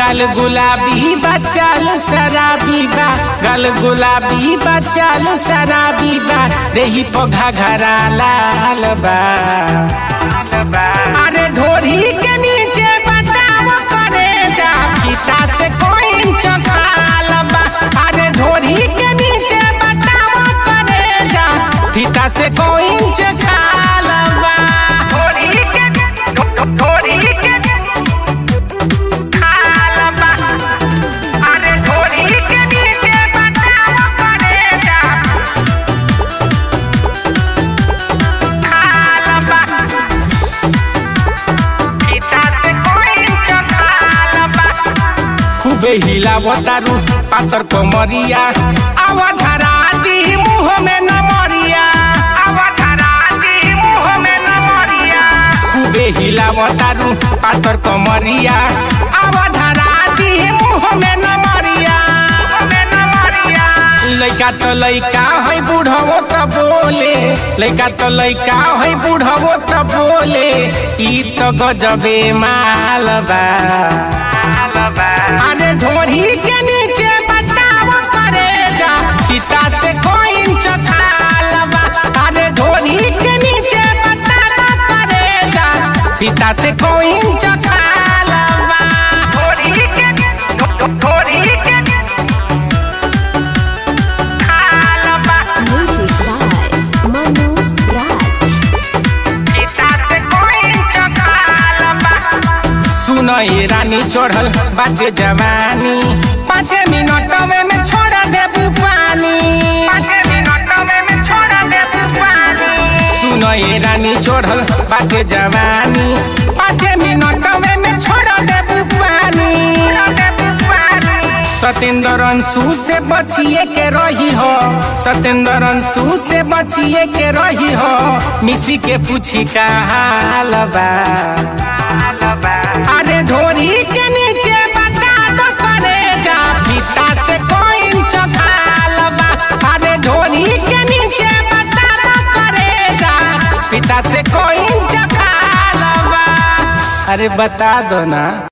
गल गुलाबी बचल शराबी बा गल गुलाबी बचल शराबी बा देही पघा घरा लाल बा अरे ढोरी के नीचे बताव करे जा पिता से कोई चखाल बा अरे ढोरी के नीचे बताव करे जा पिता से कोई चखाल बा ढोरी के ढोरी के खाल बा अरे ढोरी के नीचे बताव करे जा खाल बा खूबे हिलावतारू पातर कमरिया आवा धराती मुंह में न मरिया आवा धराती मुंह में न मरिया खूबे हिलावतारू पातर कमरिया आवा धराती मुंह में न मरिया लइका तो लइका है बूढ़वो त बोले लइका तो लइका है बूढ़वो त बोले ई तो गजबे मालबा अरे ढोरी के नीचे बताव करे जा पिता से कोई चखालबा अरे ढोरी के नीचे बताव करे जा पिता से कोई चखालबा ढोरी के ढोरी के खालबा Music by Manu Raj. सुन ये रानी चढ़ल बाजे जवानी पाँच मिनट में में छोड़ देबू पानी सुन ये रानी चढ़ल बाजे जवानी पाँच मिनट में में छोड़ देबू पानी सतेंद्र अंशु से बचिए के रही हो सतेंद्र अंशु से बचिए के रही हो मिसी के पूछी का हाल बा अरे ढोरी के नीचे बता दो करे जा पिता से कोई चखाल बा अरे ढोरी के नीचे बता दो करे जा पिता से कोई चखाल बा अरे बता दो ना